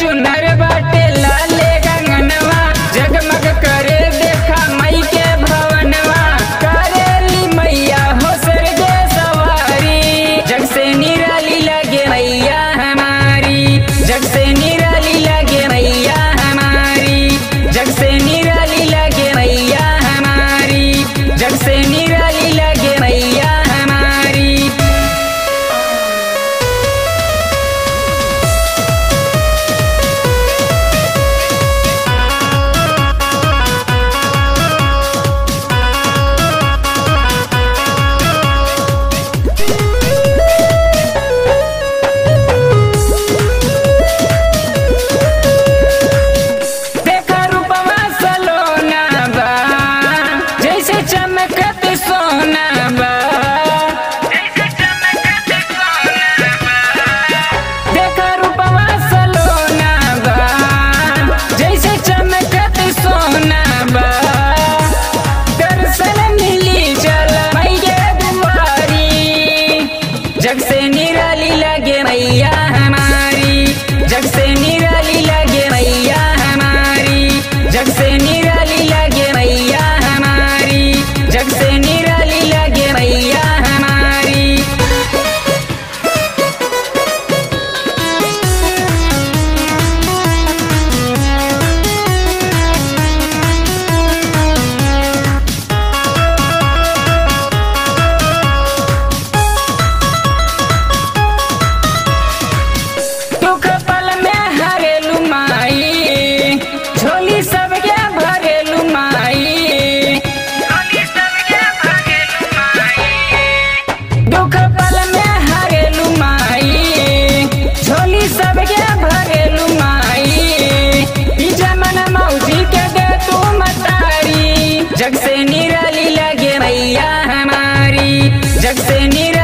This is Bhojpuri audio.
चुनर बाटे लाले गंगनवा जगमग करे देखा मई के भवनवा करेली मैया हो सरगे सवारी जग से निराली लगे मैया हमारी जग से निराली लगे मैया हमारी जग से निराली लगे मैया हमारी जग से निराली लगे मैया हमारी देखा रूपवा सलोना बा जैसे चमकत सोना बा देखा रूपवा सलोना बा जैसे चमकत सोना बा दर्शन मिली चल मैया दुआरी जग से निराली लगे मैया हमारी जग से निराली लगे मैया हमारी जग से निराली लगे मैया हमारी जग से निराली लगे मैया हमारी दुख पल में हरेलू माई झोली सबके भरेलू माई दुख पल में हरेलू माई झोली सबके भरेलू माई ई जमन मौजी के दे तू मतारी जग से निराली लगे मैया हमारी जग से निराली